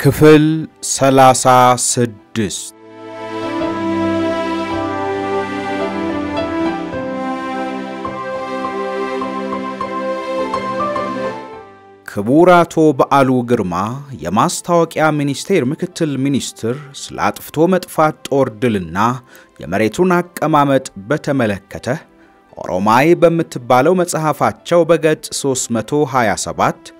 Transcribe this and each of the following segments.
ክፍል ሰላሳ ስድስት ክቡር አቶ በዓሉ ግርማ የማስታወቂያ ሚኒስቴር ምክትል ሚኒስትር ስለ አጥፍቶ መጥፋት ጦር ድልና የመሬቱን አቀማመጥ በተመለከተ ኦሮማይ በምትባለው መጽሐፋቸው በገጽ 327፣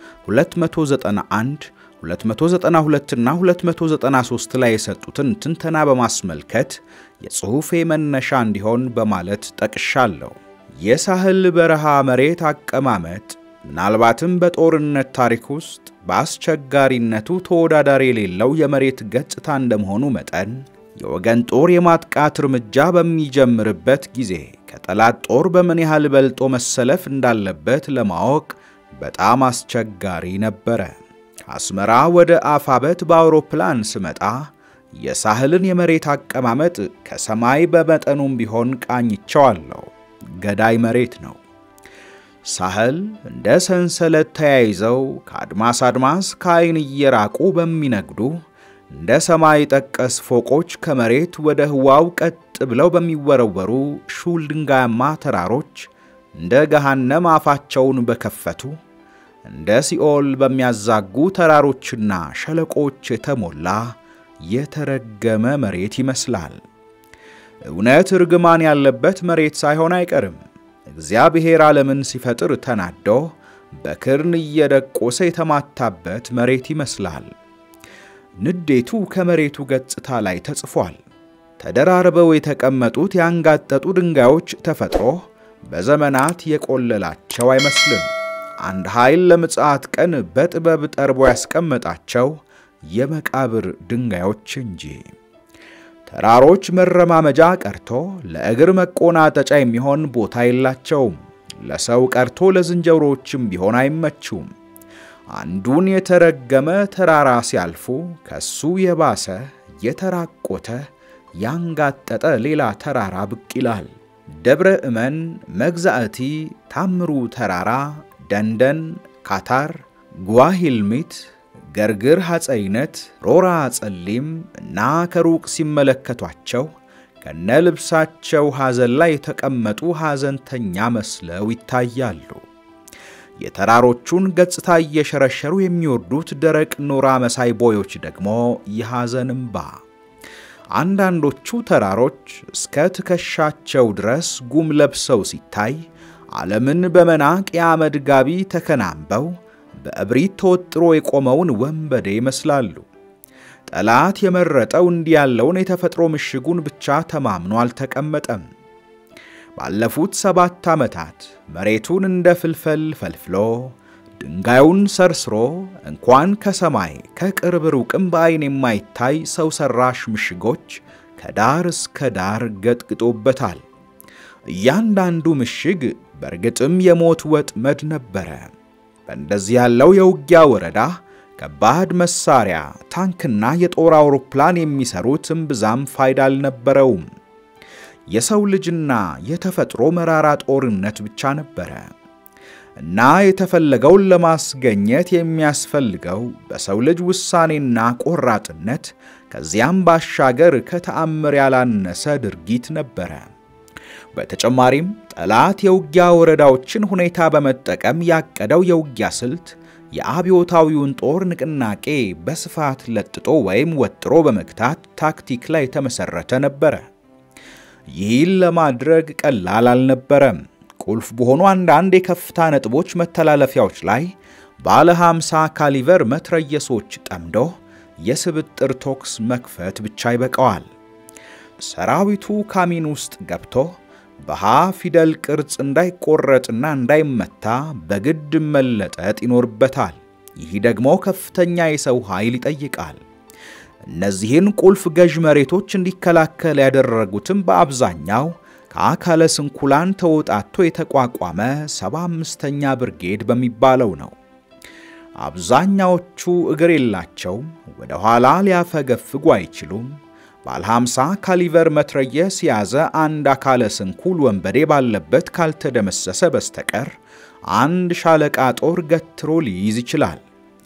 291፣ 292 እና 293 ላይ የሰጡትን ትንተና በማስመልከት የጽሑፌ መነሻ እንዲሆን በማለት ጠቅሻለሁ። የሳህል በረሃ መሬት አቀማመጥ ምናልባትም በጦርነት ታሪክ ውስጥ በአስቸጋሪነቱ ተወዳዳሪ የሌለው የመሬት ገጽታ እንደመሆኑ መጠን የወገን ጦር የማጥቃት እርምጃ በሚጀምርበት ጊዜ ከጠላት ጦር በምን ያህል በልጦ መሰለፍ እንዳለበት ለማወቅ በጣም አስቸጋሪ ነበረ። ከአስመራ ወደ አፋበት በአውሮፕላን ስመጣ የሳህልን የመሬት አቀማመጥ ከሰማይ በመጠኑም ቢሆን ቃኝቸዋለሁ። ገዳይ መሬት ነው። ሳህል እንደ ሰንሰለት ተያይዘው ከአድማስ አድማስ ከዓይን እየራቁ በሚነግዱ እንደ ሰማይ ጠቀስ ፎቆች ከመሬት ወደ ህዋው ቀጥ ብለው በሚወረወሩ ሹል ድንጋያማ ተራሮች እንደ ገሃነም አፋቸውን በከፈቱ እንደ ሲኦል በሚያዛጉ ተራሮችና ሸለቆች የተሞላ የተረገመ መሬት ይመስላል። እውነት እርግማን ያለበት መሬት ሳይሆን አይቀርም። እግዚአብሔር ዓለምን ሲፈጥር ተናዶ በክርን እየደቆሰ የተማታበት መሬት ይመስላል። ንዴቱ ከመሬቱ ገጽታ ላይ ተጽፏል። ተደራርበው የተቀመጡት ያንጋጠጡ ድንጋዮች ተፈጥሮ በዘመናት የቆለላቸው አይመስልም። አንድ ኃይል ለምጽአት ቀን በጥበብ ጠርቦ ያስቀመጣቸው የመቃብር ድንጋዮች እንጂ። ተራሮች መረማመጃ ቀርቶ ለእግር መቆናጠጫ የሚሆን ቦታ የላቸውም። ለሰው ቀርቶ ለዝንጀሮዎችም ቢሆን አይመቹም። አንዱን የተረገመ ተራራ ሲያልፉ ከሱ የባሰ የተራቆተ ያንጋጠጠ ሌላ ተራራ ብቅ ይላል። ደብረ እመን፣ መግዛእቲ፣ ታምሩ ተራራ፣ ደንደን፣ ካታር፣ ጓሂልሚት ገርግር ሐፀይነት፣ ሮራ ጸሊም እና ከሩቅ ሲመለከቷቸው ከነ ልብሳቸው ሐዘን ላይ የተቀመጡ ሐዘንተኛ መስለው ይታያሉ። የተራሮቹን ገጽታ እየሸረሸሩ የሚወርዱት ደረቅ ኖራ መሳይ ቦዮች ደግሞ የሐዘን እምባ። አንዳንዶቹ ተራሮች እስከ ትከሻቸው ድረስ ጉም ለብሰው ሲታይ ዓለምን በመናቅ የአመድ ጋቢ ተከናንበው በእብሪት ተወጥሮ የቆመውን ወንበዴ ይመስላሉ። ጠላት የመረጠው እንዲህ ያለውን የተፈጥሮ ምሽጉን ብቻ ተማምኖ አልተቀመጠም። ባለፉት ሰባት ዓመታት መሬቱን እንደ ፍልፈል ፈልፍሎ ድንጋዩን ሰርስሮ እንኳን ከሰማይ ከቅርብ ሩቅም በዐይን የማይታይ ሰው ሠራሽ ምሽጎች ከዳር እስከ ዳር ገጥግጦበታል። እያንዳንዱ ምሽግ በእርግጥም የሞት ወጥመድ ነበረ። በእንደዚህ ያለው የውጊያ ወረዳ ከባድ መሳሪያ፣ ታንክና የጦር አውሮፕላን የሚሰሩት እምብዛም ፋይዳ አልነበረውም። የሰው ልጅና የተፈጥሮ መራራ ጦርነት ብቻ ነበረ እና የተፈለገውን ለማስገኘት የሚያስፈልገው በሰው ልጅ ውሳኔና ቆራጥነት ከዚያም ባሻገር ከተአምር ያላነሰ ድርጊት ነበረ። በተጨማሪም ጠላት የውጊያ ወረዳዎችን ሁኔታ በመጠቀም ያቀደው የውጊያ ስልት የአብዮታዊውን ጦር ንቅናቄ በስፋት ለጥጦ ወይም ወጥሮ በመግታት ታክቲክ ላይ የተመሠረተ ነበረ። ይህን ለማድረግ ቀላል አልነበረም። ቁልፍ በሆኑ አንዳንድ የከፍታ ነጥቦች መተላለፊያዎች ላይ ባለ 50 ካሊቨር መትረየሶች ጠምዶ የስብጥር ቶክስ መክፈት ብቻ ይበቃዋል። ሰራዊቱ ካሚን ውስጥ ገብቶ በሃ ፊደል ቅርጽ እንዳይቆረጥና እንዳይመታ በግድ መለጠጥ ይኖርበታል። ይህ ደግሞ ከፍተኛ የሰው ኃይል ይጠይቃል። እነዚህን ቁልፍ ገዥ መሬቶች እንዲከላከል ያደረጉትም በአብዛኛው ከአካለ ስንኩላን ተወጣቶ የተቋቋመ 75ኛ ብርጌድ በሚባለው ነው። አብዛኛዎቹ እግር የላቸውም፣ ወደ ኋላ ሊያፈገፍጉ አይችሉም። ባለ 50 ካሊቨር መትረየስ የያዘ አንድ አካለ ስንኩል ወንበዴ ባለበት ካልተደመሰሰ በስተቀር አንድ ሻለቃ ጦር ገትሮ ሊይዝ ይችላል።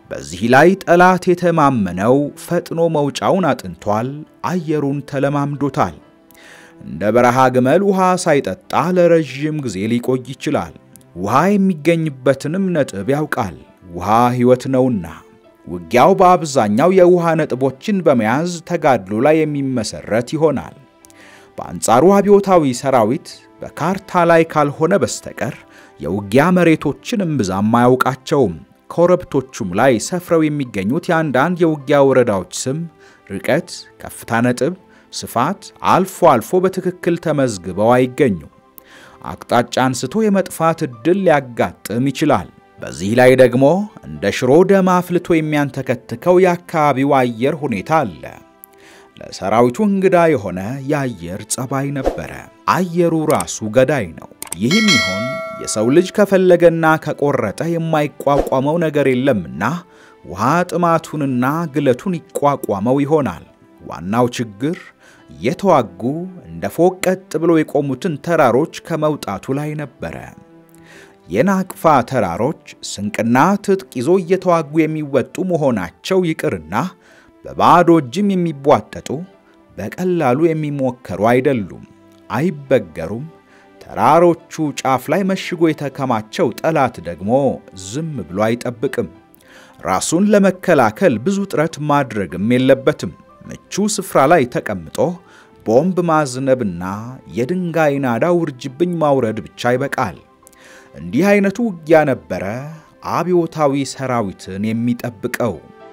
በዚህ ላይ ጠላት የተማመነው ፈጥኖ መውጫውን አጥንቷል፣ አየሩን ተለማምዶታል። እንደ በረሃ ግመል ውሃ ሳይጠጣ ለረዥም ጊዜ ሊቆይ ይችላል። ውሃ የሚገኝበትንም ነጥብ ያውቃል። ውሃ ሕይወት ነውና። ውጊያው በአብዛኛው የውሃ ነጥቦችን በመያዝ ተጋድሎ ላይ የሚመሰረት ይሆናል። በአንጻሩ አብዮታዊ ሰራዊት በካርታ ላይ ካልሆነ በስተቀር የውጊያ መሬቶችን እምብዛም አያውቃቸውም። ኮረብቶቹም ላይ ሰፍረው የሚገኙት የአንዳንድ የውጊያ ወረዳዎች ስም፣ ርቀት፣ ከፍታ ነጥብ፣ ስፋት አልፎ አልፎ በትክክል ተመዝግበው አይገኙም። አቅጣጫ አንስቶ የመጥፋት ዕድል ሊያጋጥም ይችላል። በዚህ ላይ ደግሞ እንደ ሽሮ ደም አፍልቶ የሚያንተከትከው የአካባቢው አየር ሁኔታ አለ። ለሰራዊቱ እንግዳ የሆነ የአየር ጸባይ ነበረ። አየሩ ራሱ ገዳይ ነው። ይህም ይሆን የሰው ልጅ ከፈለገና ከቆረጠ የማይቋቋመው ነገር የለምና ውሃ ጥማቱንና ግለቱን ይቋቋመው ይሆናል። ዋናው ችግር እየተዋጉ እንደ ፎቅ ቀጥ ብሎ የቆሙትን ተራሮች ከመውጣቱ ላይ ነበረ። የናቅፋ ተራሮች ስንቅና ትጥቅ ይዞ እየተዋጉ የሚወጡ መሆናቸው ይቅርና በባዶ እጅም የሚቧጠጡ በቀላሉ የሚሞከሩ አይደሉም፣ አይበገሩም። ተራሮቹ ጫፍ ላይ መሽጎ የተከማቸው ጠላት ደግሞ ዝም ብሎ አይጠብቅም። ራሱን ለመከላከል ብዙ ጥረት ማድረግም የለበትም። ምቹ ስፍራ ላይ ተቀምጦ ቦምብ ማዝነብና የድንጋይ ናዳ ውርጅብኝ ማውረድ ብቻ ይበቃል። እንዲህ አይነቱ ውጊያ ነበረ አብዮታዊ ሰራዊትን የሚጠብቀው።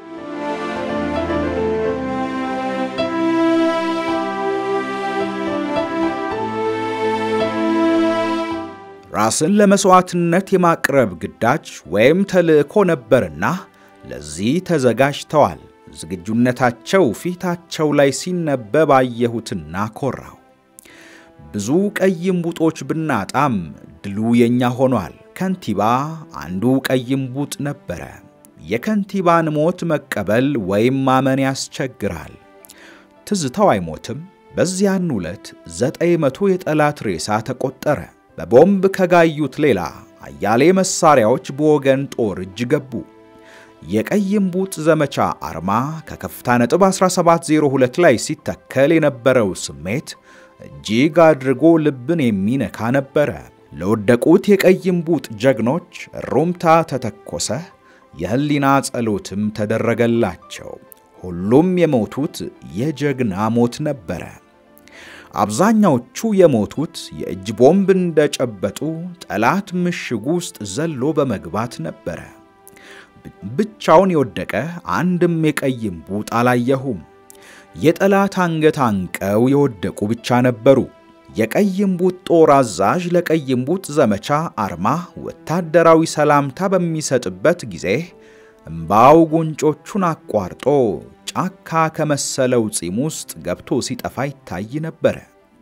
ራስን ለመሥዋዕትነት የማቅረብ ግዳጅ ወይም ተልእኮ ነበርና ለዚህ ተዘጋጅተዋል። ዝግጁነታቸው ፊታቸው ላይ ሲነበብ አየሁትና ኮራው። ብዙ ቀይ እምቡጦች ብናጣም ድሉ የኛ ሆኗል። ከንቲባ አንዱ ቀይ እምቡጥ ነበረ። የከንቲባን ሞት መቀበል ወይም ማመን ያስቸግራል። ትዝታው አይሞትም። በዚያን ዕለት ዘጠኝ መቶ የጠላት ሬሳ ተቆጠረ። በቦምብ ከጋዩት ሌላ አያሌ መሳሪያዎች በወገን ጦር እጅ ገቡ። የቀይ እምቡጥ ዘመቻ አርማ ከከፍታ ነጥብ 1702 ላይ ሲተከል የነበረው ስሜት እጅግ አድርጎ ልብን የሚነካ ነበረ። ለወደቁት የቀይ እምቡጥ ጀግኖች ሩምታ ተተኮሰ፣ የህሊና ጸሎትም ተደረገላቸው። ሁሉም የሞቱት የጀግና ሞት ነበረ። አብዛኛዎቹ የሞቱት የእጅ ቦምብ እንደጨበጡ ጠላት ምሽጉ ውስጥ ዘሎ በመግባት ነበረ። ብቻውን የወደቀ አንድም የቀይ እምቡጥ አላየሁም። የጠላት አንገት አንቀው የወደቁ ብቻ ነበሩ። የቀይ እምቡጥ ጦር አዛዥ ለቀይ እምቡጥ ዘመቻ አርማ ወታደራዊ ሰላምታ በሚሰጥበት ጊዜ እምባው ጉንጮቹን አቋርጦ ጫካ ከመሰለው ጺም ውስጥ ገብቶ ሲጠፋ ይታይ ነበረ።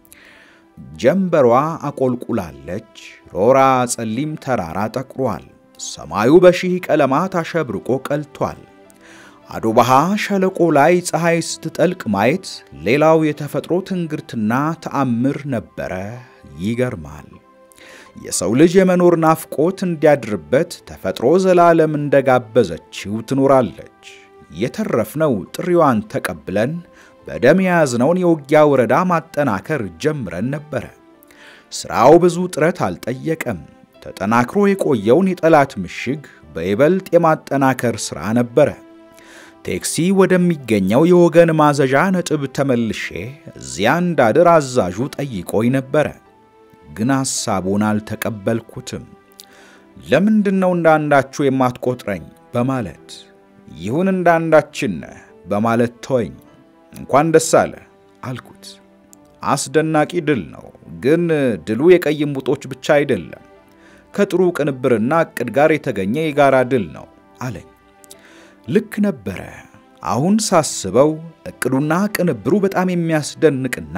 ጀንበሯ አቆልቁላለች። ሮራ ጸሊም ተራራ ጠቁሯል። ሰማዩ በሺህ ቀለማት አሸብርቆ ቀልቷል። አዶባሃ ሸለቆ ላይ ፀሐይ ስትጠልቅ ማየት ሌላው የተፈጥሮ ትንግርትና ተአምር ነበረ። ይገርማል። የሰው ልጅ የመኖር ናፍቆት እንዲያድርበት ተፈጥሮ ዘላለም እንደጋበዘችው ትኖራለች። የተረፍነው ጥሪዋን ተቀብለን በደም የያዝነውን የውጊያ ወረዳ ማጠናከር ጀምረን ነበረ። ሥራው ብዙ ጥረት አልጠየቀም። ተጠናክሮ የቆየውን የጠላት ምሽግ በይበልጥ የማጠናከር ሥራ ነበረ። ቴክሲ ወደሚገኘው የወገን ማዘዣ ነጥብ ተመልሼ እዚያ እንዳድር አዛዡ ጠይቆኝ ነበረ። ግን ሐሳቡን አልተቀበልኩትም። ለምንድን ነው እንዳንዳችሁ የማትቆጥረኝ በማለት ይሁን እንዳንዳችን ነህ በማለት ተወኝ። እንኳን ደስ አለ አልኩት። አስደናቂ ድል ነው፣ ግን ድሉ የቀይ እምቡጦች ብቻ አይደለም፣ ከጥሩ ቅንብርና ዕቅድ ጋር የተገኘ የጋራ ድል ነው አለኝ። ልክ ነበረ። አሁን ሳስበው ዕቅዱና ቅንብሩ በጣም የሚያስደንቅና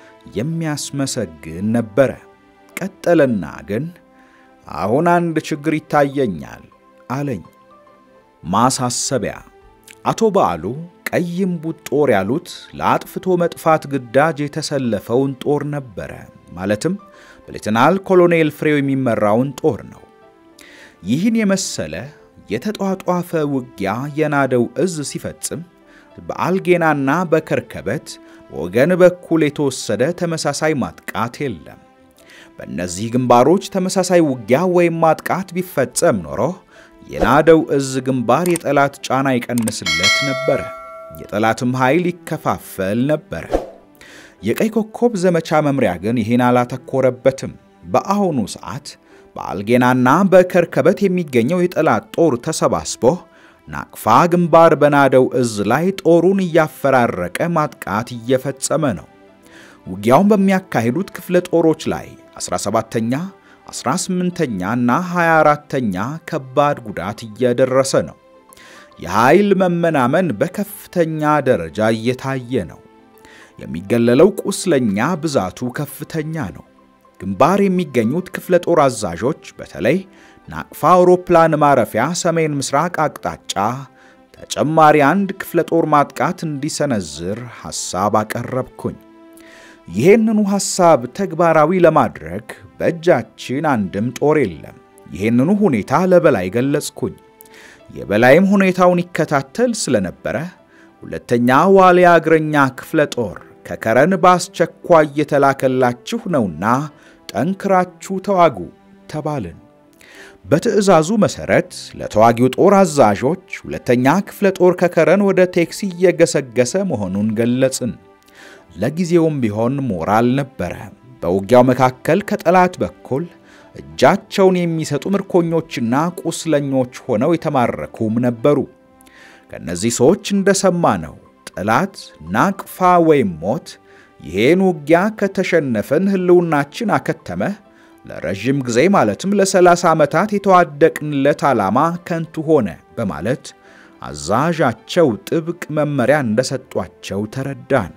የሚያስመሰግን ነበረ። ቀጠለና ግን አሁን አንድ ችግር ይታየኛል አለኝ። ማሳሰቢያ አቶ በዓሉ ቀይ እምቡጥ ጦር ያሉት ለአጥፍቶ መጥፋት ግዳጅ የተሰለፈውን ጦር ነበረ። ማለትም በሌተናል ኮሎኔል ፍሬው የሚመራውን ጦር ነው። ይህን የመሰለ የተጧጧፈ ውጊያ የናደው እዝ ሲፈጽም በአልጌናና በከርከበት ወገን በኩል የተወሰደ ተመሳሳይ ማጥቃት የለም። በእነዚህ ግንባሮች ተመሳሳይ ውጊያ ወይም ማጥቃት ቢፈጸም ኖሮ የናደው እዝ ግንባር የጠላት ጫና ይቀንስለት ነበረ፣ የጠላትም ኃይል ይከፋፈል ነበረ። የቀይ ኮከብ ዘመቻ መምሪያ ግን ይህን አላተኮረበትም። በአሁኑ ሰዓት በአልጌናና በከርከበት የሚገኘው የጠላት ጦር ተሰባስቦ ናቅፋ ግንባር በናደው እዝ ላይ ጦሩን እያፈራረቀ ማጥቃት እየፈጸመ ነው። ውጊያውን በሚያካሂዱት ክፍለ ጦሮች ላይ 17ኛ፣ 18ኛ እና 24ተኛ ከባድ ጉዳት እየደረሰ ነው። የኃይል መመናመን በከፍተኛ ደረጃ እየታየ ነው። የሚገለለው ቁስለኛ ብዛቱ ከፍተኛ ነው። ግንባር የሚገኙት ክፍለ ጦር አዛዦች በተለይ ናቅፋ አውሮፕላን ማረፊያ ሰሜን ምስራቅ አቅጣጫ ተጨማሪ አንድ ክፍለ ጦር ማጥቃት እንዲሰነዝር ሐሳብ አቀረብኩኝ። ይህንኑ ሐሳብ ተግባራዊ ለማድረግ በእጃችን አንድም ጦር የለም። ይህንኑ ሁኔታ ለበላይ ገለጽኩኝ። የበላይም ሁኔታውን ይከታተል ስለነበረ ሁለተኛ ዋልያ እግረኛ ክፍለ ጦር ከከረን በአስቸኳይ የተላከላችሁ ነውና ጠንክራችሁ ተዋጉ ተባልን። በትዕዛዙ መሠረት ለተዋጊው ጦር አዛዦች ሁለተኛ ክፍለ ጦር ከከረን ወደ ቴክሲ እየገሰገሰ መሆኑን ገለጽን። ለጊዜውም ቢሆን ሞራል ነበረ። በውጊያው መካከል ከጠላት በኩል እጃቸውን የሚሰጡ ምርኮኞችና ቁስለኞች ሆነው የተማረኩም ነበሩ። ከእነዚህ ሰዎች እንደሰማ ነው ጠላት ናቅፋ ወይም ሞት፣ ይሄን ውጊያ ከተሸነፈን ሕልውናችን አከተመ፣ ለረዥም ጊዜ ማለትም ለሰላሳ ዓመታት የተዋደቅንለት ዓላማ ከንቱ ሆነ በማለት አዛዣቸው ጥብቅ መመሪያ እንደሰጧቸው ተረዳን።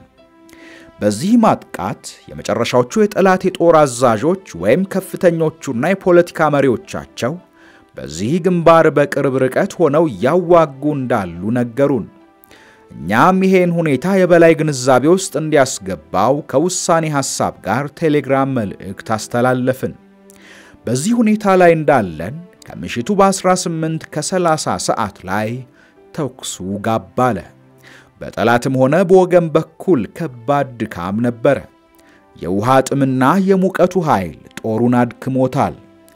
በዚህ ማጥቃት የመጨረሻዎቹ የጠላት የጦር አዛዦች ወይም ከፍተኞቹና የፖለቲካ መሪዎቻቸው በዚህ ግንባር በቅርብ ርቀት ሆነው እያዋጉ እንዳሉ ነገሩን። እኛም ይሄን ሁኔታ የበላይ ግንዛቤ ውስጥ እንዲያስገባው ከውሳኔ ሐሳብ ጋር ቴሌግራም መልእክት አስተላለፍን። በዚህ ሁኔታ ላይ እንዳለን ከምሽቱ በ18 ከ30 ሰዓት ላይ ተኩሱ ጋብ አለ። በጠላትም ሆነ በወገን በኩል ከባድ ድካም ነበረ። የውሃ ጥምና የሙቀቱ ኃይል ጦሩን አድክሞታል።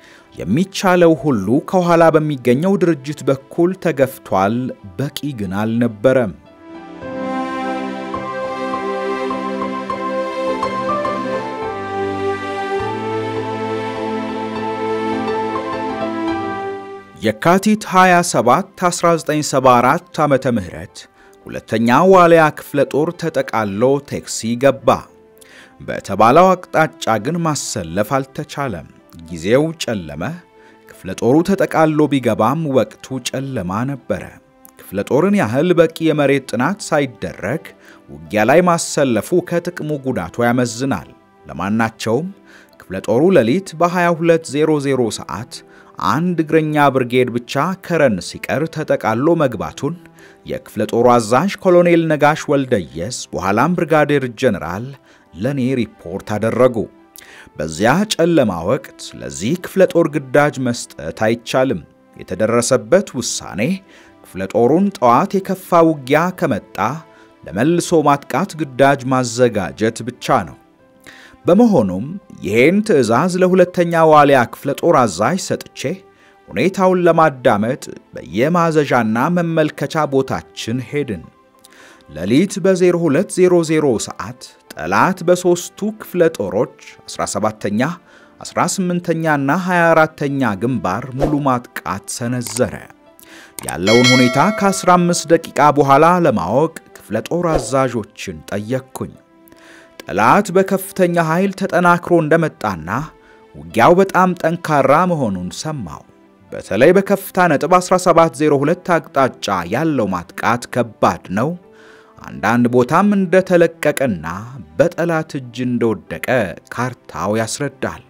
የሚቻለው ሁሉ ከኋላ በሚገኘው ድርጅት በኩል ተገፍቷል። በቂ ግን አልነበረም። የካቲት 27 1974 ዓመተ ምህረት ሁለተኛ ዋልያ ክፍለ ጦር ተጠቃሎ ቴክሲ ገባ። በተባለው አቅጣጫ ግን ማሰለፍ አልተቻለም። ጊዜው ጨለመ። ክፍለ ጦሩ ተጠቃሎ ቢገባም ወቅቱ ጨለማ ነበረ። ክፍለ ጦርን ያህል በቂ የመሬት ጥናት ሳይደረግ ውጊያ ላይ ማሰለፉ ከጥቅሙ ጉዳቱ ያመዝናል። ለማናቸውም ክፍለ ጦሩ ሌሊት በ2200 ሰዓት አንድ እግረኛ ብርጌድ ብቻ ከረን ሲቀር ተጠቃሎ መግባቱን የክፍለ ጦሩ አዛዥ ኮሎኔል ነጋሽ ወልደየስ በኋላም ብርጋዴር ጀነራል ለኔ ሪፖርት አደረጉ። በዚያ ጨለማ ወቅት ለዚህ ክፍለ ጦር ግዳጅ መስጠት አይቻልም። የተደረሰበት ውሳኔ ክፍለ ጦሩን ጠዋት የከፋ ውጊያ ከመጣ ለመልሶ ማጥቃት ግዳጅ ማዘጋጀት ብቻ ነው። በመሆኑም ይሄን ትዕዛዝ ለሁለተኛ ዋልያ ክፍለ ጦር አዛዥ ሰጥቼ ሁኔታውን ለማዳመጥ በየማዘዣና መመልከቻ ቦታችን ሄድን። ሌሊት በ0200 ሰዓት ጠላት በሦስቱ ክፍለ ጦሮች 17ኛ፣ 18ኛና 24ኛ ግንባር ሙሉ ማጥቃት ሰነዘረ። ያለውን ሁኔታ ከ15 ደቂቃ በኋላ ለማወቅ ክፍለ ጦር አዛዦችን ጠየቅኩኝ። ጠላት በከፍተኛ ኃይል ተጠናክሮ እንደመጣና ውጊያው በጣም ጠንካራ መሆኑን ሰማው። በተለይ በከፍታ ነጥብ 1702 አቅጣጫ ያለው ማጥቃት ከባድ ነው። አንዳንድ ቦታም እንደተለቀቀና በጠላት እጅ እንደወደቀ ካርታው ያስረዳል።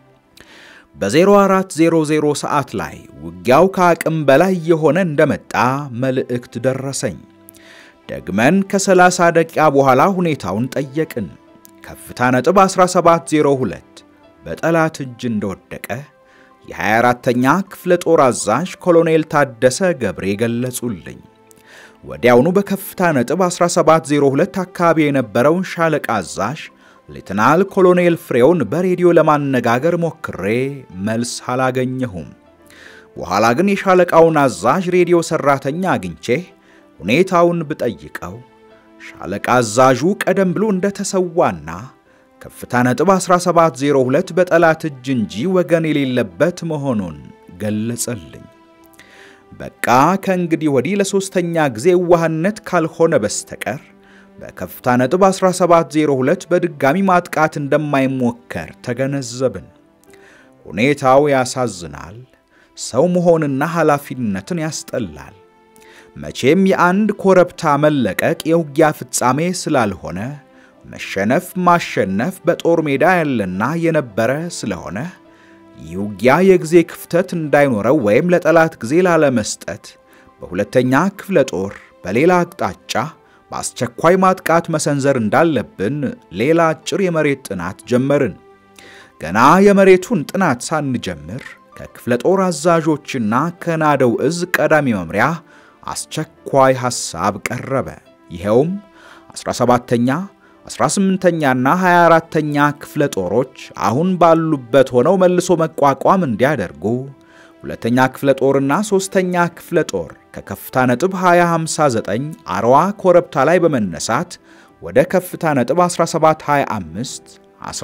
በ0400 ሰዓት ላይ ውጊያው ከአቅም በላይ የሆነ እንደመጣ መልእክት ደረሰኝ። ደግመን ከ30 ደቂቃ በኋላ ሁኔታውን ጠየቅን። ከፍታ ነጥብ 1702 በጠላት እጅ እንደወደቀ የ24ተኛ ክፍለ ጦር አዛዥ ኮሎኔል ታደሰ ገብሬ ገለጹልኝ። ወዲያውኑ በከፍታ ነጥብ 1702 አካባቢ የነበረውን ሻለቃ አዛዥ ሌትናል ኮሎኔል ፍሬውን በሬዲዮ ለማነጋገር ሞክሬ መልስ አላገኘሁም። በኋላ ግን የሻለቃውን አዛዥ ሬዲዮ ሰራተኛ አግኝቼ ሁኔታውን ብጠይቀው ሻለቃ አዛዡ ቀደም ብሎ እንደተሰዋና ከፍታ ነጥብ 1702 በጠላት እጅ እንጂ ወገን የሌለበት መሆኑን ገለጸልኝ። በቃ ከእንግዲህ ወዲህ ለሦስተኛ ጊዜ ዋህነት ካልሆነ በስተቀር በከፍታ ነጥብ 1702 በድጋሚ ማጥቃት እንደማይሞከር ተገነዘብን። ሁኔታው ያሳዝናል። ሰው መሆንና ኃላፊነትን ያስጠላል። መቼም የአንድ ኮረብታ መለቀቅ የውጊያ ፍጻሜ ስላልሆነ መሸነፍ ማሸነፍ በጦር ሜዳ ያለና የነበረ ስለሆነ ይህ ውጊያ የጊዜ ክፍተት እንዳይኖረው ወይም ለጠላት ጊዜ ላለመስጠት በሁለተኛ ክፍለ ጦር በሌላ አቅጣጫ በአስቸኳይ ማጥቃት መሰንዘር እንዳለብን ሌላ አጭር የመሬት ጥናት ጀመርን። ገና የመሬቱን ጥናት ሳንጀምር ከክፍለ ጦር አዛዦችና ከናደው እዝ ቀዳሚ መምሪያ አስቸኳይ ሐሳብ ቀረበ። ይኸውም 17ተኛ 18ኛና 24ተኛ ክፍለ ጦሮች አሁን ባሉበት ሆነው መልሶ መቋቋም እንዲያደርጉ ሁለተኛ ክፍለ ጦርና ሦስተኛ ክፍለ ጦር ከከፍታ ነጥብ 2059 አርዋ ኮረብታ ላይ በመነሳት ወደ ከፍታ ነጥብ 1725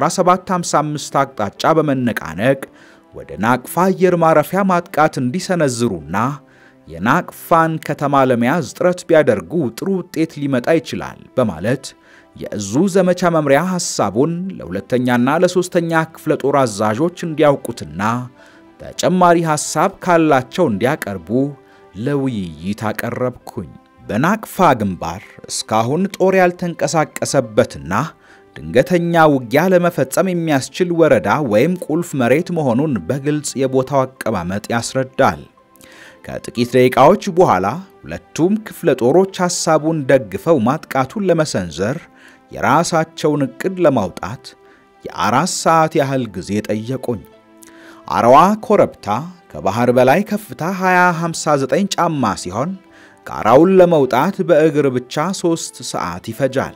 1755 አቅጣጫ በመነቃነቅ ወደ ናቅፋ አየር ማረፊያ ማጥቃት እንዲሰነዝሩና የናቅፋን ከተማ ለመያዝ ጥረት ቢያደርጉ ጥሩ ውጤት ሊመጣ ይችላል በማለት የእዙ ዘመቻ መምሪያ ሐሳቡን ለሁለተኛና ለሦስተኛ ክፍለ ጦር አዛዦች እንዲያውቁትና ተጨማሪ ሐሳብ ካላቸው እንዲያቀርቡ ለውይይት አቀረብኩኝ። በናቅፋ ግንባር እስካሁን ጦር ያልተንቀሳቀሰበትና ድንገተኛ ውጊያ ለመፈጸም የሚያስችል ወረዳ ወይም ቁልፍ መሬት መሆኑን በግልጽ የቦታው አቀማመጥ ያስረዳል። ከጥቂት ደቂቃዎች በኋላ ሁለቱም ክፍለ ጦሮች ሐሳቡን ደግፈው ማጥቃቱን ለመሰንዘር የራሳቸውን ዕቅድ ለማውጣት የአራት ሰዓት ያህል ጊዜ ጠየቁኝ። አረዋ ኮረብታ ከባህር በላይ ከፍታ 2059 ጫማ ሲሆን ጋራውን ለመውጣት በእግር ብቻ ሦስት ሰዓት ይፈጃል።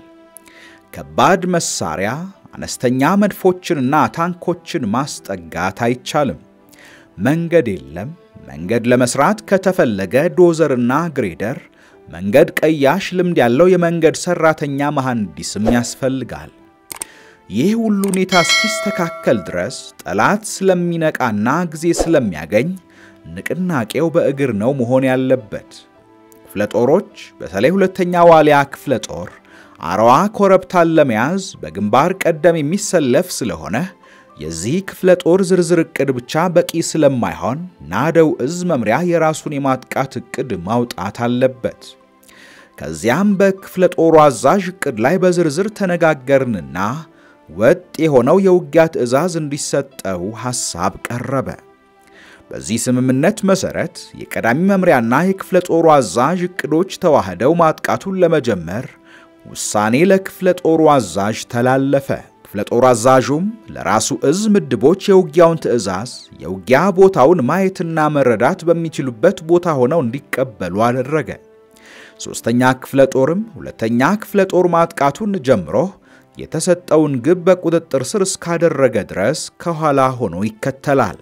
ከባድ መሳሪያ፣ አነስተኛ መድፎችንና ታንኮችን ማስጠጋት አይቻልም። መንገድ የለም። መንገድ ለመስራት ከተፈለገ ዶዘርና ግሬደር፣ መንገድ ቀያሽ፣ ልምድ ያለው የመንገድ ሰራተኛ መሐንዲስም ያስፈልጋል። ይህ ሁሉ ሁኔታ እስኪስተካከል ድረስ ጠላት ስለሚነቃና ጊዜ ስለሚያገኝ ንቅናቄው በእግር ነው መሆን ያለበት። ክፍለ ጦሮች በተለይ ሁለተኛ ዋሊያ ክፍለ ጦር አረዋ ኮረብታን ለመያዝ በግንባር ቀደም የሚሰለፍ ስለሆነ የዚህ ክፍለ ጦር ዝርዝር ዕቅድ ብቻ በቂ ስለማይሆን ናደው እዝ መምሪያ የራሱን የማጥቃት ዕቅድ ማውጣት አለበት። ከዚያም በክፍለ ጦሩ አዛዥ ዕቅድ ላይ በዝርዝር ተነጋገርንና ወጥ የሆነው የውጊያ ትዕዛዝ እንዲሰጠው ሐሳብ ቀረበ። በዚህ ስምምነት መሠረት የቀዳሚ መምሪያና የክፍለ ጦሩ አዛዥ ዕቅዶች ተዋህደው ማጥቃቱን ለመጀመር ውሳኔ ለክፍለ ጦሩ አዛዥ ተላለፈ። ክፍለ ጦር አዛዡም ለራሱ እዝ ምድቦች የውጊያውን ትዕዛዝ የውጊያ ቦታውን ማየትና መረዳት በሚችሉበት ቦታ ሆነው እንዲቀበሉ አደረገ። ሦስተኛ ክፍለ ጦርም ሁለተኛ ክፍለ ጦር ማጥቃቱን ጀምሮ የተሰጠውን ግብ በቁጥጥር ስር እስካደረገ ድረስ ከኋላ ሆኖ ይከተላል።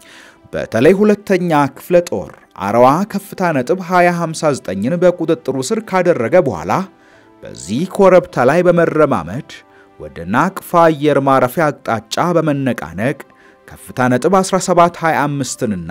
በተለይ ሁለተኛ ክፍለ ጦር አረዋ ከፍታ ነጥብ 2059ን በቁጥጥሩ ስር ካደረገ በኋላ በዚህ ኮረብታ ላይ በመረማመድ ወደ ናቅፋ አየር ማረፊያ አቅጣጫ በመነቃነቅ ከፍታ ነጥብ 1725ንና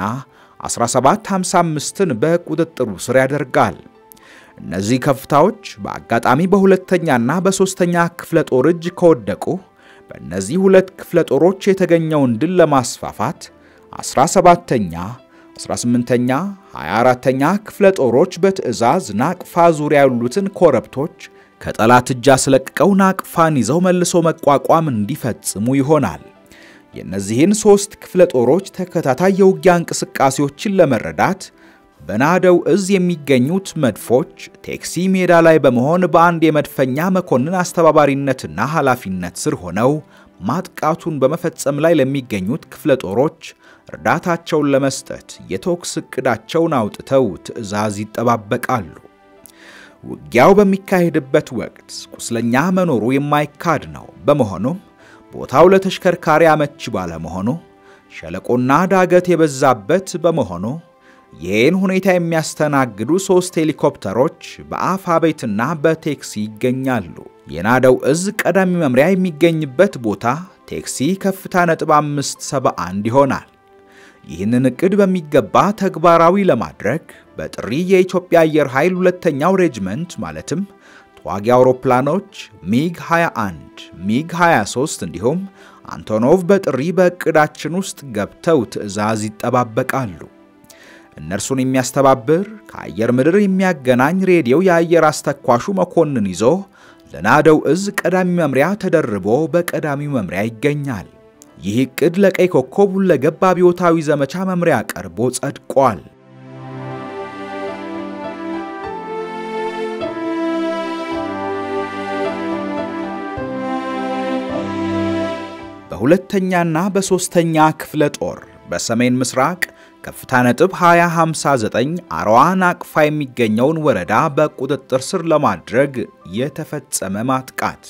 1755ን በቁጥጥሩ ስር ያደርጋል። እነዚህ ከፍታዎች በአጋጣሚ በሁለተኛና በሦስተኛ ክፍለ ጦር እጅ ከወደቁ በእነዚህ ሁለት ክፍለ ጦሮች የተገኘውን ድል ለማስፋፋት 17ተኛ፣ 18ኛ፣ 24ተኛ ክፍለ ጦሮች በትዕዛዝ ናቅፋ ዙሪያ ያሉትን ኮረብቶች ከጠላት እጅ አስለቅቀው ናቅፋን ይዘው መልሶ መቋቋም እንዲፈጽሙ ይሆናል። የእነዚህን ሦስት ክፍለ ጦሮች ተከታታይ የውጊያ እንቅስቃሴዎችን ለመረዳት በናደው እዝ የሚገኙት መድፎች ቴክሲ ሜዳ ላይ በመሆን በአንድ የመድፈኛ መኮንን አስተባባሪነትና ኃላፊነት ስር ሆነው ማጥቃቱን በመፈጸም ላይ ለሚገኙት ክፍለ ጦሮች እርዳታቸውን ለመስጠት የተኩስ ዕቅዳቸውን አውጥተው ትዕዛዝ ይጠባበቃሉ። ውጊያው በሚካሄድበት ወቅት ቁስለኛ መኖሩ የማይካድ ነው። በመሆኑም ቦታው ለተሽከርካሪ አመች ባለመሆኑ ሸለቆና ዳገት የበዛበት በመሆኑ ይህን ሁኔታ የሚያስተናግዱ ሦስት ሄሊኮፕተሮች በአፋ ቤትና በቴክሲ ይገኛሉ። የናደው እዝ ቀዳሚ መምሪያ የሚገኝበት ቦታ ቴክሲ ከፍታ ነጥብ 571 ይሆናል። ይህንን ዕቅድ በሚገባ ተግባራዊ ለማድረግ በጥሪ የኢትዮጵያ አየር ኃይል ሁለተኛው ሬጅመንት ማለትም ተዋጊ አውሮፕላኖች ሚግ 21፣ ሚግ 23 እንዲሁም አንቶኖቭ በጥሪ በዕቅዳችን ውስጥ ገብተው ትዕዛዝ ይጠባበቃሉ። እነርሱን የሚያስተባብር ከአየር ምድር የሚያገናኝ ሬዲዮ የአየር አስተኳሹ መኮንን ይዞ ለናደው እዝ ቀዳሚ መምሪያ ተደርቦ በቀዳሚው መምሪያ ይገኛል። ይህ ዕቅድ ለቀይ ኮከብ ሁለገብ አብዮታዊ ዘመቻ መምሪያ ቀርቦ ጸድቋል። በሁለተኛና በሦስተኛ ክፍለ ጦር በሰሜን ምስራቅ ከፍታ ነጥብ 2059 አርዋን አቅፋ የሚገኘውን ወረዳ በቁጥጥር ስር ለማድረግ የተፈጸመ ማጥቃት።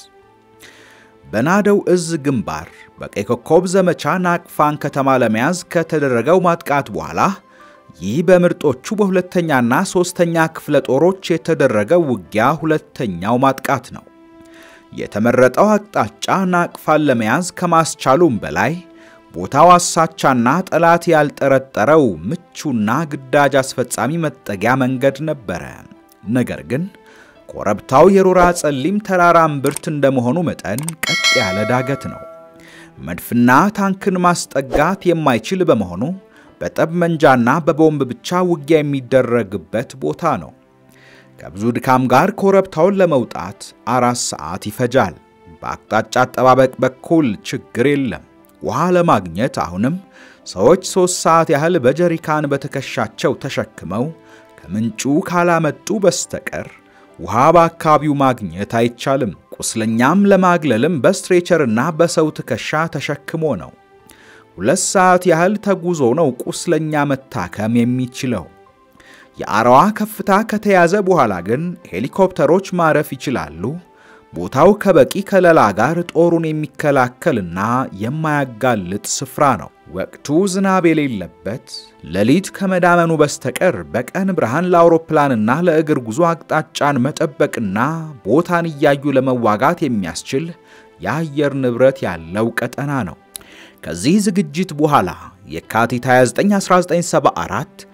በናደው እዝ ግንባር በቀይ ኮከብ ዘመቻ ናቅፋን ከተማ ለመያዝ ከተደረገው ማጥቃት በኋላ ይህ በምርጦቹ በሁለተኛና ሦስተኛ ክፍለ ጦሮች የተደረገው ውጊያ ሁለተኛው ማጥቃት ነው። የተመረጠው አቅጣጫ ናቅፋን ለመያዝ ከማስቻሉም በላይ ቦታው አሳቻና ጠላት ያልጠረጠረው ምቹና ግዳጅ አስፈጻሚ መጠጊያ መንገድ ነበረ። ነገር ግን ኮረብታው የሮራ ጸሊም ተራራ እምብርት እንደመሆኑ መጠን ቀጥ ያለ ዳገት ነው። መድፍና ታንክን ማስጠጋት የማይችል በመሆኑ በጠብመንጃና በቦምብ ብቻ ውጊያ የሚደረግበት ቦታ ነው። ከብዙ ድካም ጋር ኮረብታውን ለመውጣት አራት ሰዓት ይፈጃል። በአቅጣጫ አጠባበቅ በኩል ችግር የለም። ውሃ ለማግኘት አሁንም ሰዎች ሦስት ሰዓት ያህል በጀሪካን በትከሻቸው ተሸክመው ከምንጩ ካላመጡ በስተቀር ውሃ በአካባቢው ማግኘት አይቻልም። ቁስለኛም ለማግለልም በስትሬቸርና በሰው ትከሻ ተሸክሞ ነው። ሁለት ሰዓት ያህል ተጉዞ ነው ቁስለኛ መታከም የሚችለው። የአረዋ ከፍታ ከተያዘ በኋላ ግን ሄሊኮፕተሮች ማረፍ ይችላሉ። ቦታው ከበቂ ከለላ ጋር ጦሩን የሚከላከልና የማያጋልጥ ስፍራ ነው። ወቅቱ ዝናብ የሌለበት፣ ሌሊት ከመዳመኑ በስተቀር በቀን ብርሃን ለአውሮፕላንና ለእግር ጉዞ አቅጣጫን መጠበቅና ቦታን እያዩ ለመዋጋት የሚያስችል የአየር ንብረት ያለው ቀጠና ነው። ከዚህ ዝግጅት በኋላ የካቲት 29 1974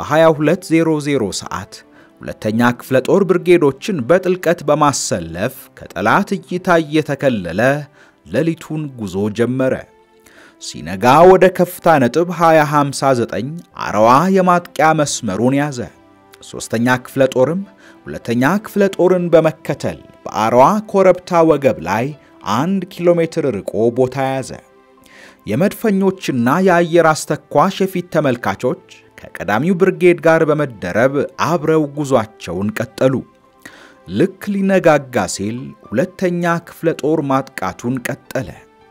በ2200 ሰዓት ሁለተኛ ክፍለ ጦር ብርጌዶችን በጥልቀት በማሰለፍ ከጠላት እይታ እየተከለለ ሌሊቱን ጉዞ ጀመረ። ሲነጋ ወደ ከፍታ ነጥብ 2059 አረዋ የማጥቂያ መስመሩን ያዘ። ሦስተኛ ክፍለ ጦርም ሁለተኛ ክፍለ ጦርን በመከተል በአረዋ ኮረብታ ወገብ ላይ አንድ ኪሎ ሜትር ርቆ ቦታ ያዘ። የመድፈኞችና የአየር አስተኳሽ የፊት ተመልካቾች ከቀዳሚው ብርጌድ ጋር በመደረብ አብረው ጉዟቸውን ቀጠሉ። ልክ ሊነጋጋ ሲል ሁለተኛ ክፍለ ጦር ማጥቃቱን ቀጠለ።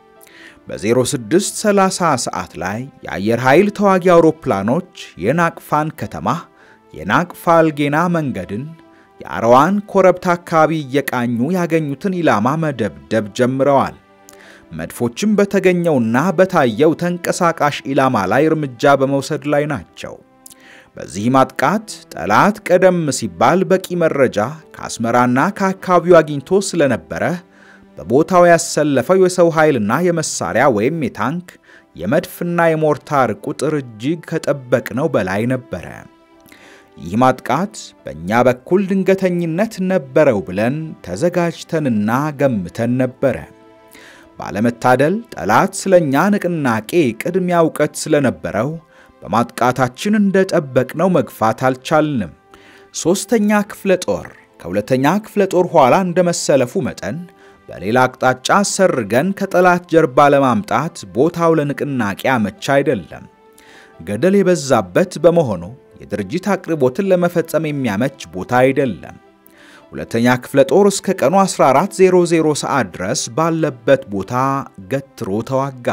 በ0630 ሰዓት ላይ የአየር ኃይል ተዋጊ አውሮፕላኖች የናቅፋን ከተማ፣ የናቅፋ አልጌና መንገድን፣ የአረዋን ኮረብታ አካባቢ እየቃኙ ያገኙትን ኢላማ መደብደብ ጀምረዋል። መድፎችም በተገኘውና በታየው ተንቀሳቃሽ ኢላማ ላይ እርምጃ በመውሰድ ላይ ናቸው። በዚህ ማጥቃት ጠላት ቀደም ሲባል በቂ መረጃ ከአስመራና ከአካባቢው አግኝቶ ስለነበረ በቦታው ያሰለፈው የሰው ኃይልና የመሳሪያ ወይም የታንክ የመድፍና የሞርታር ቁጥር እጅግ ከጠበቅነው በላይ ነበረ። ይህ ማጥቃት በእኛ በኩል ድንገተኝነት ነበረው ብለን ተዘጋጅተንና ገምተን ነበረ። ባለመታደል ጠላት ስለኛ ንቅናቄ ቅድሚያ እውቀት ስለነበረው በማጥቃታችን እንደጠበቅነው መግፋት አልቻልንም። ሦስተኛ ክፍለ ጦር ከሁለተኛ ክፍለ ጦር ኋላ እንደመሰለፉ መጠን በሌላ አቅጣጫ ሰርገን ከጠላት ጀርባ ለማምጣት ቦታው ለንቅናቄ አመቻ አይደለም። ገደል የበዛበት በመሆኑ የድርጅት አቅርቦትን ለመፈጸም የሚያመች ቦታ አይደለም። ሁለተኛ ክፍለ ጦር እስከ ቀኑ 1400 ሰዓት ድረስ ባለበት ቦታ ገትሮ ተዋጋ።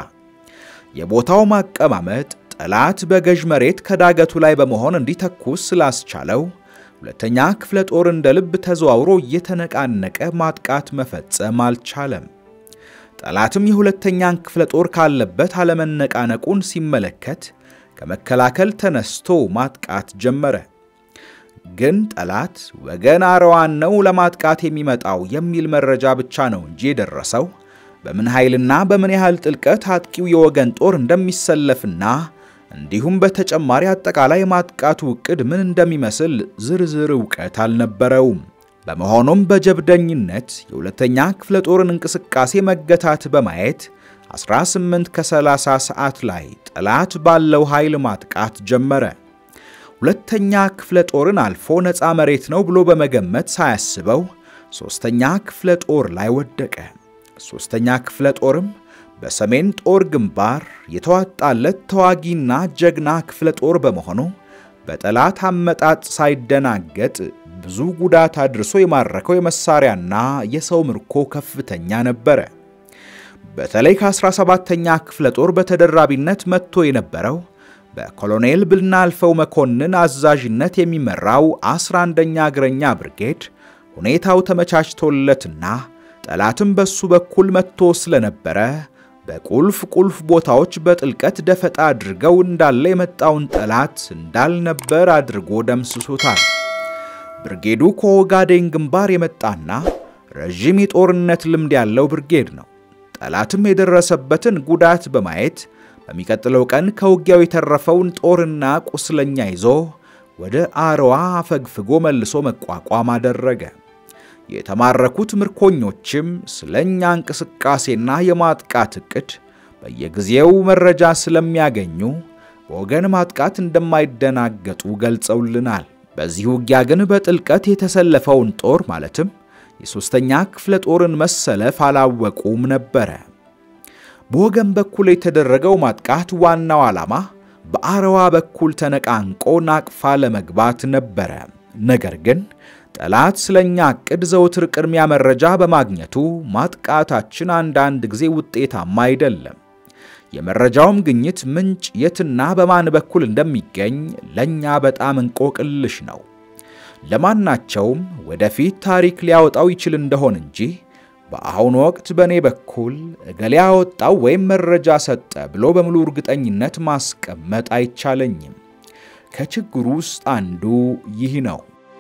የቦታው ማቀማመጥ ጠላት በገዥ መሬት ከዳገቱ ላይ በመሆን እንዲተኩስ ስላስቻለው ሁለተኛ ክፍለ ጦር እንደ ልብ ተዘዋውሮ እየተነቃነቀ ማጥቃት መፈጸም አልቻለም። ጠላትም የሁለተኛን ክፍለ ጦር ካለበት አለመነቃነቁን ሲመለከት ከመከላከል ተነስቶ ማጥቃት ጀመረ። ግን ጠላት ወገን አረዋን ነው ለማጥቃት የሚመጣው የሚል መረጃ ብቻ ነው እንጂ የደረሰው በምን ኃይልና በምን ያህል ጥልቀት አጥቂው የወገን ጦር እንደሚሰለፍና እንዲሁም በተጨማሪ አጠቃላይ ማጥቃቱ ዕቅድ ምን እንደሚመስል ዝርዝር ዕውቀት አልነበረውም። በመሆኑም በጀብደኝነት የሁለተኛ ክፍለ ጦርን እንቅስቃሴ መገታት በማየት 18 ከ30 ሰዓት ላይ ጠላት ባለው ኃይል ማጥቃት ጀመረ። ሁለተኛ ክፍለ ጦርን አልፎ ነፃ መሬት ነው ብሎ በመገመት ሳያስበው ሦስተኛ ክፍለ ጦር ላይ ወደቀ። ሦስተኛ ክፍለ ጦርም በሰሜን ጦር ግንባር የተዋጣለት ተዋጊና ጀግና ክፍለ ጦር በመሆኑ በጠላት አመጣጥ ሳይደናገጥ ብዙ ጉዳት አድርሶ የማረከው የመሳሪያና የሰው ምርኮ ከፍተኛ ነበረ። በተለይ ከ17ኛ ክፍለ ጦር በተደራቢነት መጥቶ የነበረው በኮሎኔል ብናልፈው መኮንን አዛዥነት የሚመራው 11ኛ እግረኛ ብርጌድ ሁኔታው ተመቻችቶለትና ጠላትም በሱ በኩል መጥቶ ስለነበረ በቁልፍ ቁልፍ ቦታዎች በጥልቀት ደፈጣ አድርገው እንዳለ የመጣውን ጠላት እንዳልነበር አድርጎ ደምስሶታል። ብርጌዱ ከኦጋዴን ግንባር የመጣና ረዥም የጦርነት ልምድ ያለው ብርጌድ ነው። ጠላትም የደረሰበትን ጉዳት በማየት በሚቀጥለው ቀን ከውጊያው የተረፈውን ጦርና ቁስለኛ ይዞ ወደ አረዋ አፈግፍጎ መልሶ መቋቋም አደረገ። የተማረኩት ምርኮኞችም ስለኛ እንቅስቃሴና የማጥቃት ዕቅድ በየጊዜው መረጃ ስለሚያገኙ በወገን ማጥቃት እንደማይደናገጡ ገልጸውልናል። በዚህ ውጊያ ግን በጥልቀት የተሰለፈውን ጦር ማለትም የሦስተኛ ክፍለ ጦርን መሰለፍ አላወቁም ነበረ። በወገን በኩል የተደረገው ማጥቃት ዋናው ዓላማ በአረዋ በኩል ተነቃንቆ ናቅፋ ለመግባት ነበረ። ነገር ግን ጠላት ስለኛ ዕቅድ ዘውትር ቅድሚያ መረጃ በማግኘቱ ማጥቃታችን አንዳንድ ጊዜ ውጤታማ አይደለም። የመረጃውም ግኝት ምንጭ የትና በማን በኩል እንደሚገኝ ለኛ በጣም እንቆቅልሽ ነው። ለማናቸውም ወደፊት ታሪክ ሊያወጣው ይችል እንደሆን እንጂ በአሁኑ ወቅት በእኔ በኩል እገሌ ያወጣው ወይም መረጃ ሰጠ ብሎ በሙሉ እርግጠኝነት ማስቀመጥ አይቻለኝም። ከችግሩ ውስጥ አንዱ ይህ ነው።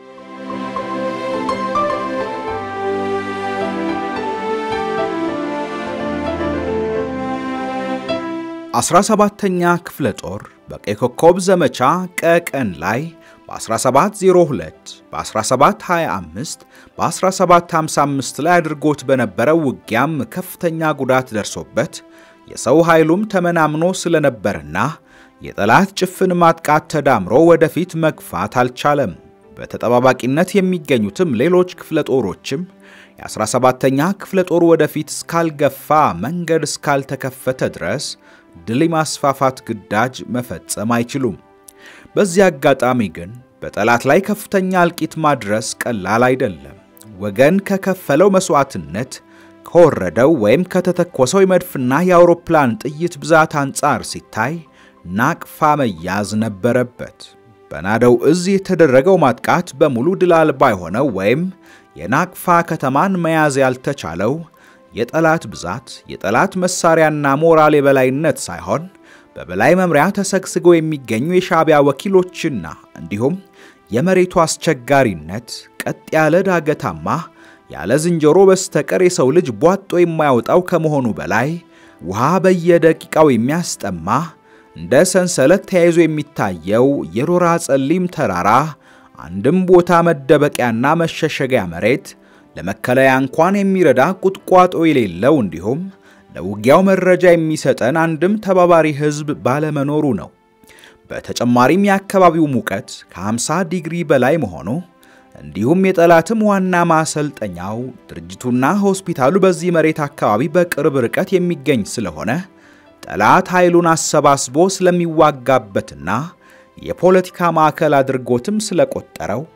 17ኛ ክፍለ ጦር በቀይ ኮከብ ዘመቻ ቀቀን ላይ በ1702 በ1725 በ1755 ላይ አድርጎት በነበረው ውጊያም ከፍተኛ ጉዳት ደርሶበት የሰው ኃይሉም ተመናምኖ ስለነበርና የጠላት ጭፍን ማጥቃት ተዳምሮ ወደፊት መግፋት አልቻለም። በተጠባባቂነት የሚገኙትም ሌሎች ክፍለ ጦሮችም የ17ኛ ክፍለ ጦር ወደፊት እስካልገፋ መንገድ እስካልተከፈተ ድረስ ድል ማስፋፋት ግዳጅ መፈጸም አይችሉም። በዚህ አጋጣሚ ግን በጠላት ላይ ከፍተኛ እልቂት ማድረስ ቀላል አይደለም። ወገን ከከፈለው መስዋዕትነት ከወረደው ወይም ከተተኮሰው የመድፍና የአውሮፕላን ጥይት ብዛት አንጻር ሲታይ ናቅፋ መያዝ ነበረበት። በናደው እዝ የተደረገው ማጥቃት በሙሉ ድል አልባ የሆነው ወይም የናቅፋ ከተማን መያዝ ያልተቻለው የጠላት ብዛት፣ የጠላት መሳሪያና ሞራል የበላይነት ሳይሆን በበላይ መምሪያ ተሰግስገው የሚገኙ የሻዕቢያ ወኪሎችና እንዲሁም የመሬቱ አስቸጋሪነት ቀጥ ያለ ዳገታማ ያለ ዝንጀሮ በስተቀር የሰው ልጅ ቧጦ የማያወጣው ከመሆኑ በላይ ውሃ በየደቂቃው የሚያስጠማ እንደ ሰንሰለት ተያይዞ የሚታየው የሮራ ጸሊም ተራራ አንድም ቦታ መደበቂያና መሸሸጊያ መሬት ለመከለያ እንኳን የሚረዳ ቁጥቋጦ የሌለው እንዲሁም ለውጊያው መረጃ የሚሰጠን አንድም ተባባሪ ሕዝብ ባለመኖሩ ነው። በተጨማሪም የአካባቢው ሙቀት ከ50 ዲግሪ በላይ መሆኑ እንዲሁም የጠላትም ዋና ማሰልጠኛው ድርጅቱና ሆስፒታሉ በዚህ መሬት አካባቢ በቅርብ ርቀት የሚገኝ ስለሆነ ጠላት ኃይሉን አሰባስቦ ስለሚዋጋበትና የፖለቲካ ማዕከል አድርጎትም ስለቆጠረው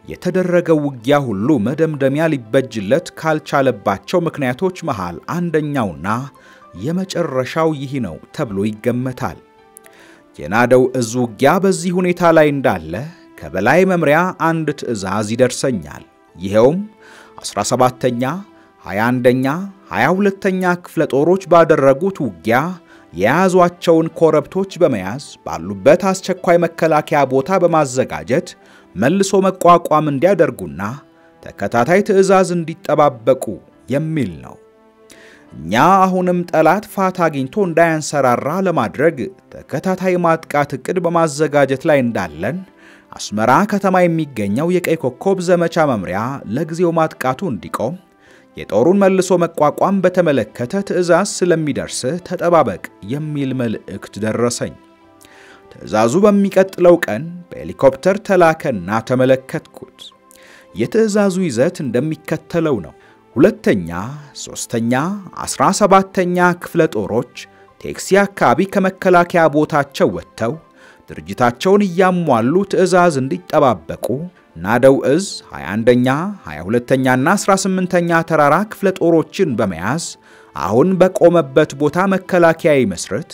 የተደረገው ውጊያ ሁሉ መደምደሚያ ሊበጅለት ካልቻለባቸው ምክንያቶች መሃል አንደኛውና የመጨረሻው ይህ ነው ተብሎ ይገመታል። የናደው እዝ ውጊያ በዚህ ሁኔታ ላይ እንዳለ ከበላይ መምሪያ አንድ ትዕዛዝ ይደርሰኛል። ይኸውም 17ኛ፣ 21ኛ፣ 22ኛ ክፍለ ጦሮች ባደረጉት ውጊያ የያዟቸውን ኮረብቶች በመያዝ ባሉበት አስቸኳይ መከላከያ ቦታ በማዘጋጀት መልሶ መቋቋም እንዲያደርጉና ተከታታይ ትዕዛዝ እንዲጠባበቁ የሚል ነው። እኛ አሁንም ጠላት ፋታ አግኝቶ እንዳያንሰራራ ለማድረግ ተከታታይ ማጥቃት ዕቅድ በማዘጋጀት ላይ እንዳለን አስመራ ከተማ የሚገኘው የቀይ ኮከብ ዘመቻ መምሪያ ለጊዜው ማጥቃቱ እንዲቆም የጦሩን መልሶ መቋቋም በተመለከተ ትዕዛዝ ስለሚደርስ ተጠባበቅ የሚል መልእክት ደረሰኝ። ትዕዛዙ በሚቀጥለው ቀን በሄሊኮፕተር ተላከና ተመለከትኩት። የትዕዛዙ ይዘት እንደሚከተለው ነው። ሁለተኛ፣ ሦስተኛ፣ ዐሥራ ሰባተኛ ክፍለ ጦሮች ቴክሲ አካባቢ ከመከላከያ ቦታቸው ወጥተው ድርጅታቸውን እያሟሉ ትዕዛዝ እንዲጠባበቁ ናደው እዝ 21ኛ፣ 22ኛና 18ኛ ተራራ ክፍለ ጦሮችን በመያዝ አሁን በቆመበት ቦታ መከላከያ ይመስርት።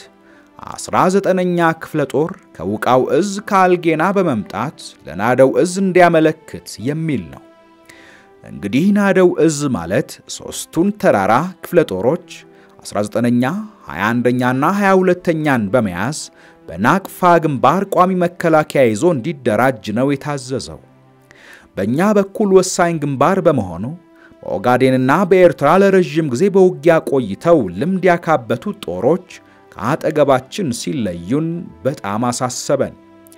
19ኛ ክፍለ ጦር ከውቃው እዝ ከአልጌና በመምጣት ለናደው እዝ እንዲያመለክት የሚል ነው። እንግዲህ ናደው እዝ ማለት ሦስቱን ተራራ ክፍለ ጦሮች 19ኛ፣ 21ኛና 22ኛን በመያዝ በናቅፋ ግንባር ቋሚ መከላከያ ይዞ እንዲደራጅ ነው የታዘዘው። በእኛ በኩል ወሳኝ ግንባር በመሆኑ በኦጋዴንና በኤርትራ ለረዥም ጊዜ በውጊያ ቆይተው ልምድ ያካበቱት ጦሮች ከአጠገባችን ሲለዩን በጣም አሳሰበን።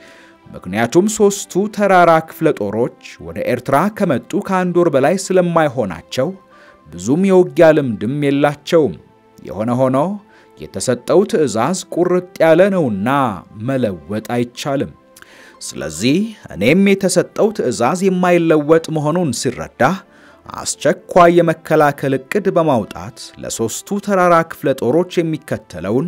ምክንያቱም ሦስቱ ተራራ ክፍለ ጦሮች ወደ ኤርትራ ከመጡ ከአንድ ወር በላይ ስለማይሆናቸው ብዙም የውጊያ ልምድም የላቸውም። የሆነ ሆኖ የተሰጠው ትዕዛዝ ቁርጥ ያለ ነውና መለወጥ አይቻልም። ስለዚህ እኔም የተሰጠው ትዕዛዝ የማይለወጥ መሆኑን ሲረዳ አስቸኳይ የመከላከል ዕቅድ በማውጣት ለሦስቱ ተራራ ክፍለ ጦሮች የሚከተለውን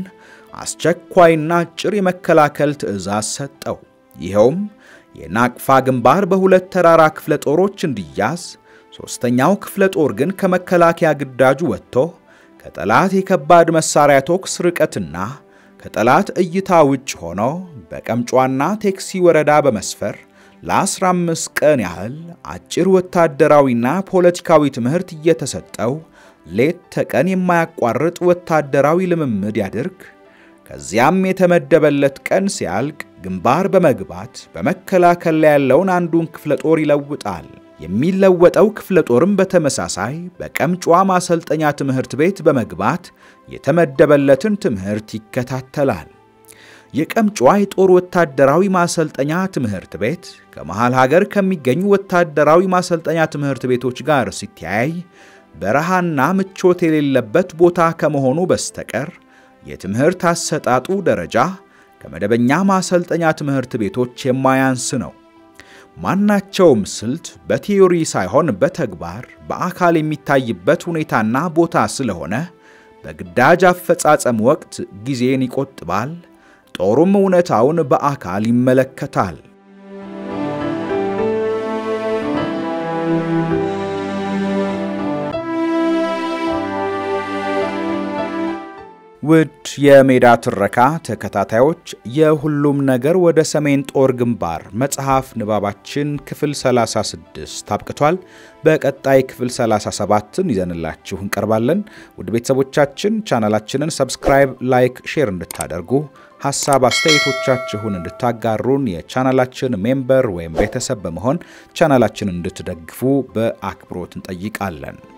አስቸኳይና አጭር የመከላከል ትዕዛዝ ሰጠው። ይኸውም የናቅፋ ግንባር በሁለት ተራራ ክፍለ ጦሮች እንዲያዝ፣ ሦስተኛው ክፍለ ጦር ግን ከመከላከያ ግዳጁ ወጥቶ ከጠላት የከባድ መሳሪያ ተኩስ ርቀትና ከጠላት እይታ ውጭ ሆኖ በቀምጯና ቴክሲ ወረዳ በመስፈር ለ15 ቀን ያህል አጭር ወታደራዊና ፖለቲካዊ ትምህርት እየተሰጠው ሌት ተቀን የማያቋርጥ ወታደራዊ ልምምድ ያድርግ። ከዚያም የተመደበለት ቀን ሲያልቅ ግንባር በመግባት በመከላከል ላይ ያለውን አንዱን ክፍለ ጦር ይለውጣል። የሚለወጠው ክፍለ ጦርም በተመሳሳይ በቀምጯ ማሰልጠኛ ትምህርት ቤት በመግባት የተመደበለትን ትምህርት ይከታተላል። የቀምጯ የጦር ወታደራዊ ማሰልጠኛ ትምህርት ቤት ከመሃል ሀገር ከሚገኙ ወታደራዊ ማሰልጠኛ ትምህርት ቤቶች ጋር ሲተያይ በረሃና ምቾት የሌለበት ቦታ ከመሆኑ በስተቀር የትምህርት አሰጣጡ ደረጃ ከመደበኛ ማሰልጠኛ ትምህርት ቤቶች የማያንስ ነው። ማናቸውም ስልት በቲዮሪ ሳይሆን በተግባር በአካል የሚታይበት ሁኔታና ቦታ ስለሆነ በግዳጅ አፈጻጸም ወቅት ጊዜን ይቆጥባል። ጦሩም እውነታውን በአካል ይመለከታል። ውድ የሜዳ ትረካ ተከታታዮች የሁሉም ነገር ወደ ሰሜን ጦር ግንባር መጽሐፍ ንባባችን ክፍል 36 አብቅቷል። በቀጣይ ክፍል 37ን ይዘንላችሁ እንቀርባለን። ውድ ቤተሰቦቻችን ቻናላችንን ሰብስክራይብ፣ ላይክ፣ ሼር እንድታደርጉ ሀሳብ አስተያየቶቻችሁን እንድታጋሩን የቻናላችን ሜምበር ወይም ቤተሰብ በመሆን ቻናላችንን እንድትደግፉ በአክብሮት እንጠይቃለን።